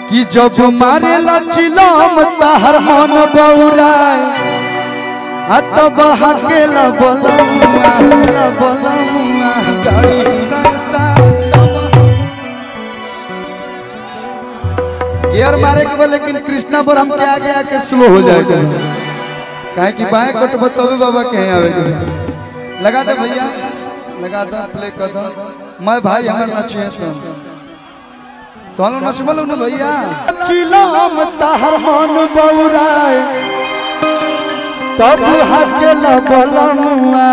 कि जब मारे लचिलम ताहर मन बौराय आ तब हकेला बलमुआ बलमुआ गाड़ी संसा गियर मारे के बोले लेकिन कृष्णा पर हम के आगे आके स्लो हो जाएगा काहे कि बाएं कटबो तबे बाबा के यहाँ आवे के बा। लगा दे भैया लगा दो प्ले कर दो मैं भाई हमर नचिए सुन तोहनो नचबल न भैया चिलम ताहर मन बौराय तब हकेला बलमुआ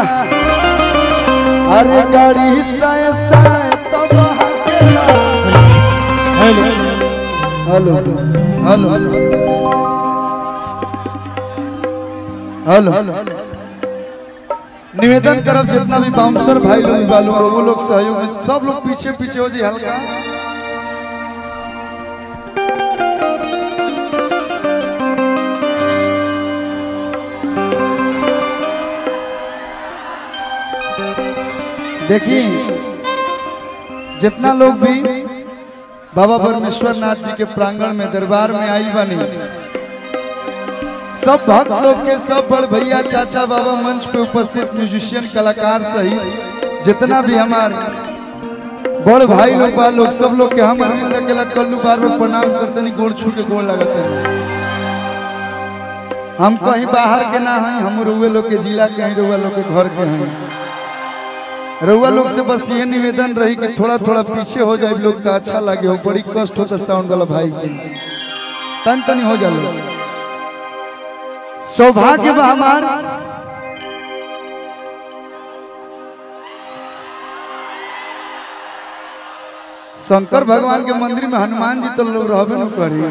अरे गाड़ी साय साय तब हकेला हेलो हेलो हेलो हेलो निवेदन करब जितना भी बाउंसर भाई लोग बा लोग वो लोग सहयोग में सब लोग पीछे पीछे हो जी हल्का देखिए जितना लोग भी बाबा परमेश्वर नाथ जी के प्रांगण में दरबार में आई बनी सब भक्त लोग के सब बड़ भैया चाचा बाबा मंच पे उपस्थित म्यूजिशियन कलाकार सहित जितना भी हमार बड़ भाई लोग बा लोग सब लोग के हम अरविंद अकेला कल्लू बार बार प्रणाम करते नहीं गोड़ छू के गोड़ लगते नहीं हम कहीं बाहर के ना हैं हम रुए लोग के जिला के हैं रुआ लोग के घर के हैं रउआ लोग से बस ये निवेदन रही कि थोड़ा थोड़ा पीछे हो जाए लोग तो अच्छा लगे हो बड़ी कष्ट होता साउंड वाला भाई के तन तनी हो जाए सौभाग्य बा हमार शंकर भगवान के मंदिर में हनुमान जी तो लोग रहबे न करी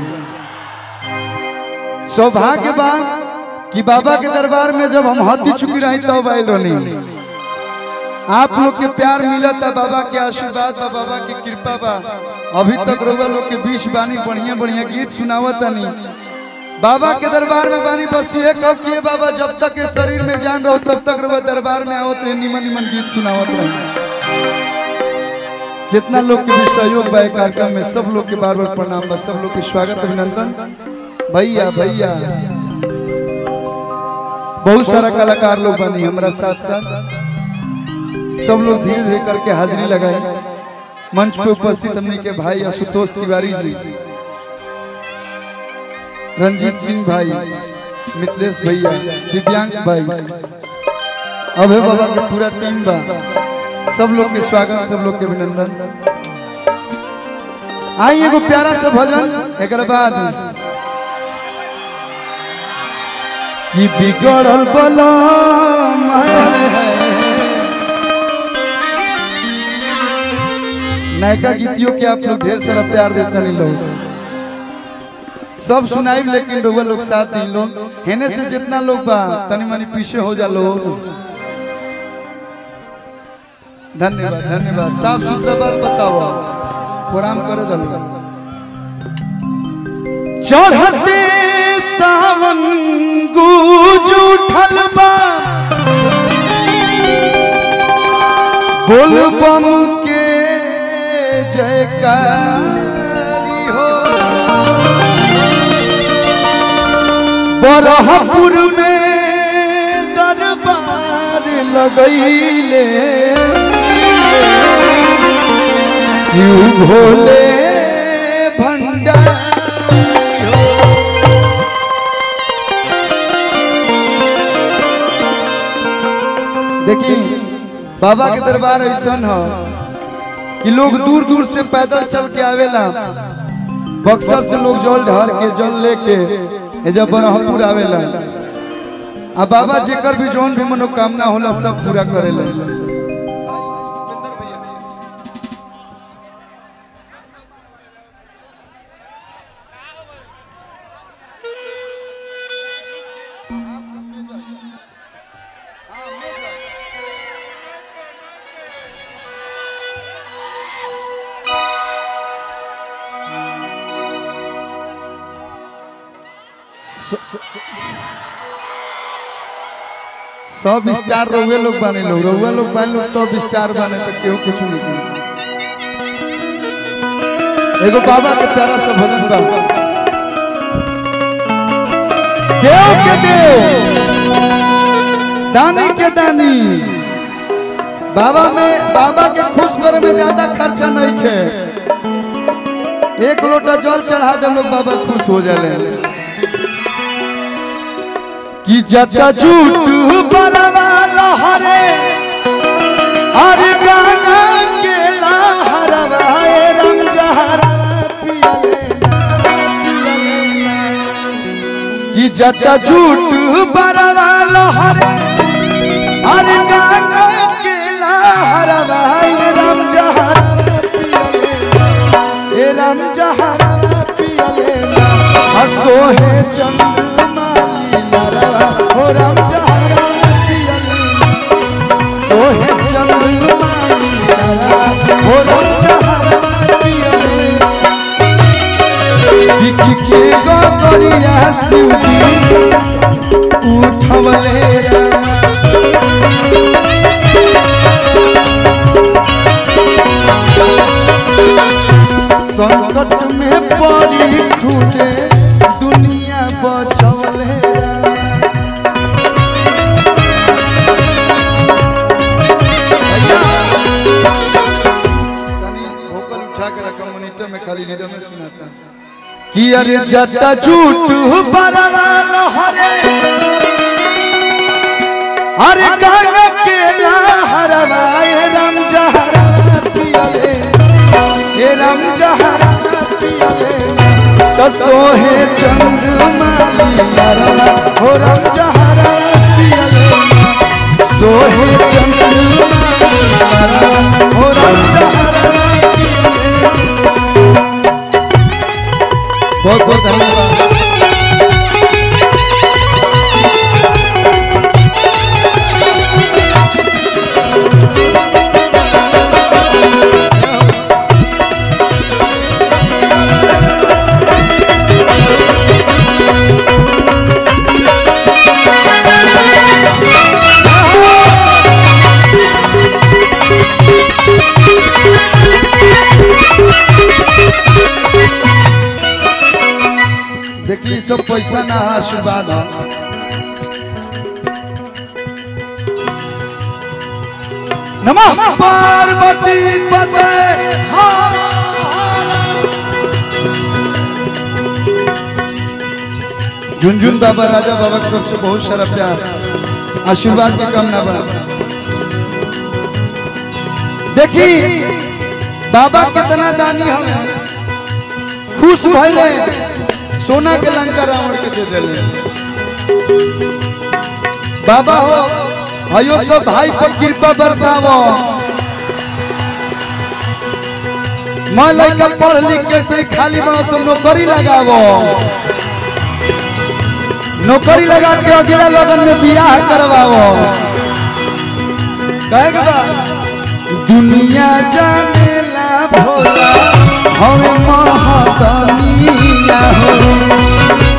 सौभाग्य बा कि बाबा के दरबार में जब हम हथी चुकी रही तब आयल रहनी आप लोग के प्यार मिला था बाबा के आशीर्वाद बा बाबा की कृपा बा अभी तक रउआ लोग के बीच बानी बढ़िया बढ़िया गीत सुनावत नहीं बाबा के दरबार में बानी बस ये कहो कि ये बाबा जब तक के शरीर में जान रहो तब तक रउआ दरबार में आवत रहे निमन निमन गीत सुनावत रहे जितना लोग के भी सहयोग बा ए कार्यक्रम में सब लोग के बार बार प्रणाम बा सब लोग के स्वागत अभिनंदन भैया भैया बहुत सारा कलाकार लोग बनी हमारा साथ साथ सब लोग धीरे धीरे करके हाजिरी लगाए मंच पे उपस्थित हमने के भाई आशुतोष तिवारी जी रंजीत सिंह भाई मिथिलेश भैया दिव्यांग भाई अभय बाबा के पूरा टीम बा सब लोग के स्वागत सब लोग के अभिनंदन आई एगो प्यारा सा भजन एक बाद कि बिगड़ल बलम है नयका गीतियों के आप लोग ढेर सारा प्यार देता नहीं लोग सब सुनाई लेकिन रउआ लोग साथ नहीं लोग हेने से जितना लोग बा तनी मनी पीछे हो जा लोग धन्यवाद धन्यवाद साफ सुथरा बात बताओ प्रोग्राम करे दलो चढ़ते सावन गूंज उठल बा बोल बम के जयकारी हो बरहपुर में दरबार लगैले शिव भोले भंडारी हो देखी बाबा के दरबार ऐसा हो कि लोग दूर दूर से पैदल चल के आवेला बक्सर से लोग जल ढार के जल लेके ए जब बरहपुर आवेला आ बाबा जेकर भी जौन भी मनोकामना होला सब पूरा करेला सब स्टार रउए लोग बने लोग रउआ लोग बने लोग तब स्टार बने तो केहू कुछ नहीं करी। एगो बाबा के प्यारा सा भजन बा देव के देव दानी के दानी बाबा में बाबा के खुश करे में ज्यादा खर्चा नहीं है एक लोटा जल चढ़ा दे लोग बाबा खुश हो जाले कि जटा झूठ बरवा लहरे अरे गाना के लहरवा ए रम जहरवा पियले ना पियले ना कि जटा झूठ बरवा लहरे अरे गाना के लहरवा ए रम जहरवा पियले ना ए रम जहरवा पियले ना हसो है चंद्रमा लीला हो रम जहरवा पियले ना सोहे चंद्रमा लीला हो रम जहरवा पियले ना कि के गो करिया शिवजी उठवले रामा संकट में पड़ी खुदे दुनिया बचवले रामा भैया, तनी भोकल उठा के रखा मॉनिटर में खाली रिदम में सुनाता कि अरे जटा झूठ बरवा लहरे अरे गाना के लहरवा ए राम जहरा पियले ए राम जहरा पियले तो सोहे चंद्रमा लीला हो राम जहरा पियले सोहे चंद्रमा लीला हो राम जहरा पियले बहुत बहुत धन्यवाद देखिए सब पैसा ना है, आशीर्वाद है नमः पार्वती पते झुनझुन बाबा राजा बाबा की तरफ से बहुत सारा प्यार आशीर्वाद की कामना बा देखी बाबा कितना दानी हमें खुश भइले सोना के लंका रावण के दे देले बाबा हो हयो सब भाई पर कृपा बरसावो मैं लड़का पढ़ लिख के से खाली बड़ा सब नौकरी लगावो नौकरी लगा के अगला लगन में बियाह करवाओ कहे के बा दुनिया जानेला भोला हमें महतनिया हो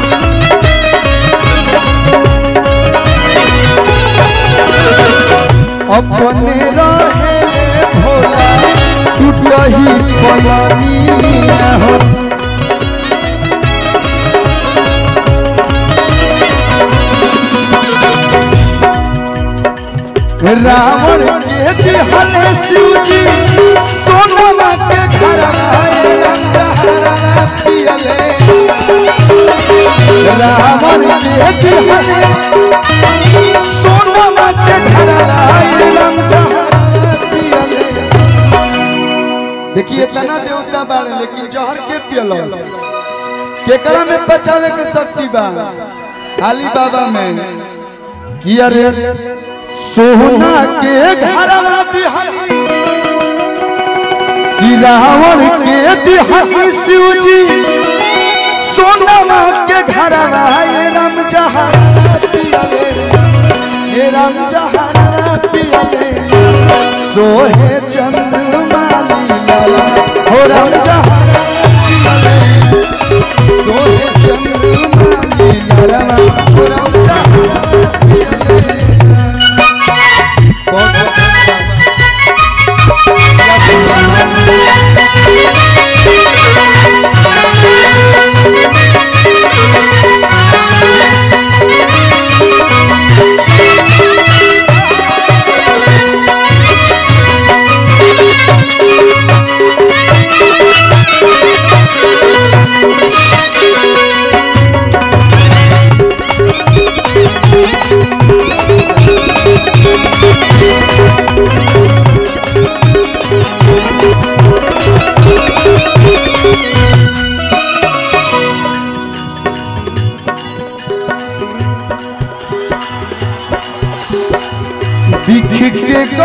अपने रहे भोला टूटही पलनिया हो रावण के दिहले शिवजी सोनमा के घर आए रंगहरा पियले रावण के दिहले सोनमा के घर आए रंगहरा पियले देखिए इतना देवता बाड़े लेकिन जहर के पियलस केकरा में बचावे के शक्ति बा अली बाबा में कि अरे सोना के घरवा दिहनी कि रावण के दिहनी शिवजी सोनमा के घरवा ये राम जहरा पियले ये राम जहरा पियले सोहे चंद्रमा लीला हो राम जहरा पियले सोहे चंद्रमा लीला हो राम जहरा पियले बहुत बहुत धन्यवाद।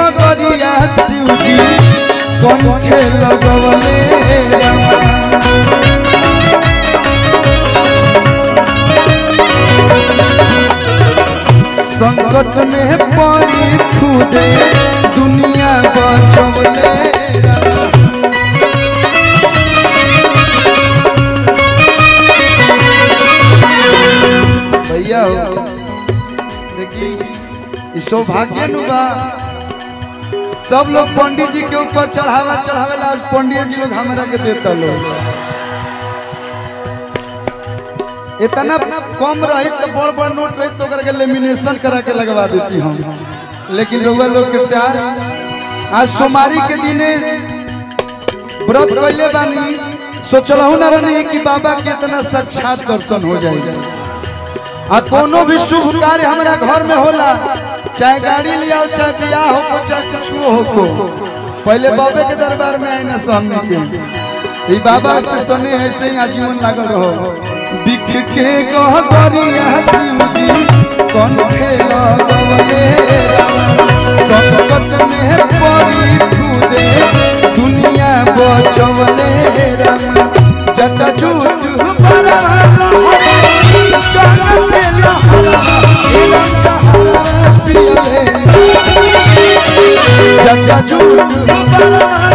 गगरिया शिवजी कंठे लगवले रामा संकट में पड़ी खुदे दुनिया बचवले रामा भैया हो देखी ई सौभाग्य नु बा सब लोग पंडित जी के ऊपर चढ़ावा चढ़ावेला आज पंडित जी लोग हमरा के देता लोग इतना कम रही तो बड़ बड़ नोट रही तो ओकरा के लेमिनेशन करा के लगवा देती हम लेकिन रउआ लोग के प्यार आज सोमवारी के दिने व्रत कैले बानी सोचलहु ना रही कि बाबा के इतना साक्षात दर्शन हो जाएगा आ कोनो भी शुभ कार्य हमारा घर में होला चाहे गाड़ी लिया चाहे बियाह हो चाहे कुछ हो को पहले बाबे के दरबार में आए ना सामने के ई बाबा से सने ऐसे ही आजीवन लागल रहो दिख के कह करिया शिव जी कौन खेला गवले संकट में पड़ी खुदे दुनिया बचवले रामा जटा झूठ बड़ा चाचा झूठ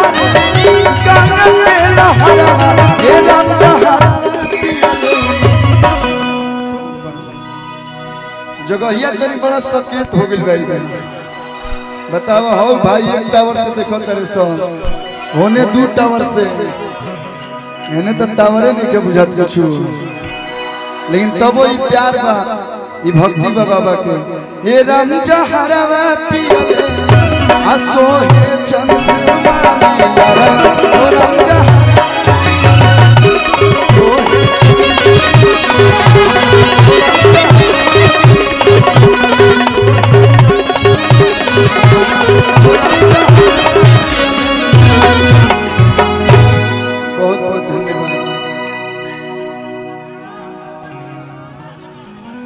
जगहिया तरी बड़ा सचेत हो गइल भाई बताओ हो भाई एक टावर से देखो तेरे सन होने दू टावर से एने तो टावरे नहीं के बुझात कछु लेकिन तबो ई प्यार बा ई भक्ति बा बाबा के हे राम जहरवा पिया असो हे चंद्रमा ओ राम जहरवा